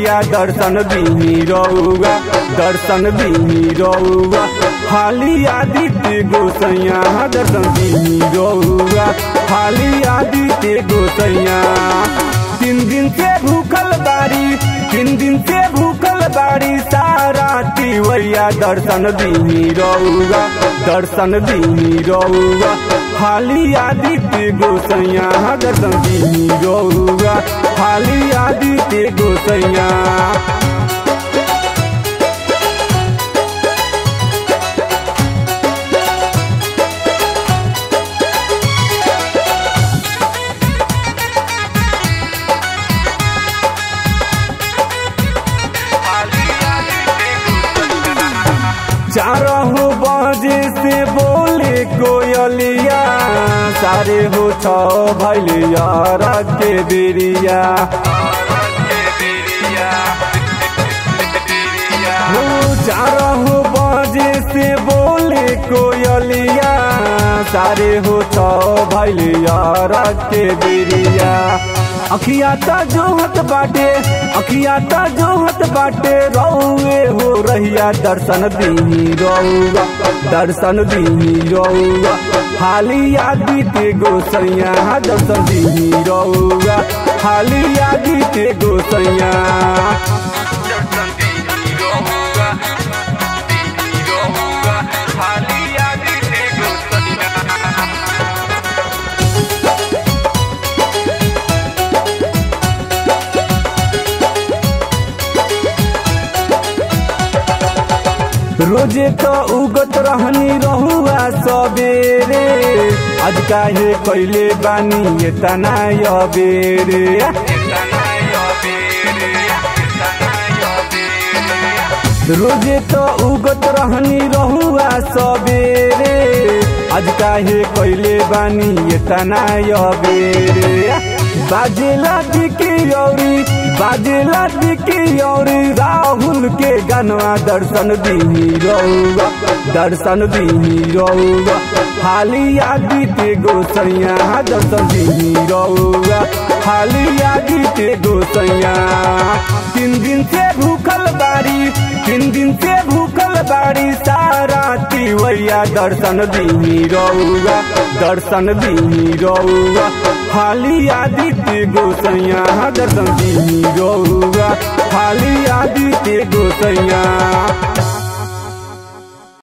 वैया दर्शन दीही रउआ दर्शन दीही रउआ हाली आदित्य गोसैया दर्शन दीही रउआ हाली आदित्य गोसैया तीन दिन से भूखल बारी तीन दिन से भूखल बारी सारा तिवैया दर्शन दीही रउआ दर्शन दीही रउआ हाली आदित्य गोसैया दर्शन दीही रउआ हाली आदित्य गोसैया चारह बजे से बोले कोयलिया सारे हो छ भैलिया के बेरिया हो चारह बजे से बोले कोयलिया सारे हो छ भैलिया के बेरिया अखिया ता जोहत बाटे अखिया ता जोहत बाटे रउए हो रहिया दर्शन दीही रउआ दर्शन दीही रउआ हाली आदित्य गोसैया दर्शन दीही रउआ हाली आदित्य गोसैया दर्शन दीनी रहुआ दीनी रहुआ हाली आदित्य गोसैया रोजे तो उगत रहनी रहुआ सबेरे आज काहे कैले बानी ये तना बेरे रोजे तो उगत रहनी रहुआ सबेरे आज काहे कैले बानी ये तना बेरे बाजेला दिकी औरी बाजेला दिकी औरी राहुल के गनवा दर्शन दीही रउआ दर्शन दीही रउआ हाली आदित्य गोसैया दर्शन दीही रउआ हाली आदित्य गोसैया तीन दिन से भूखल बारी तीन दिन से भूखल बारी सारा तिवैया दर्शन दीही रउआ दर्शन दीही रउआ हाली आदित्य गोसैया दर्शन दीही रउआ हाली आदित्य गोसैया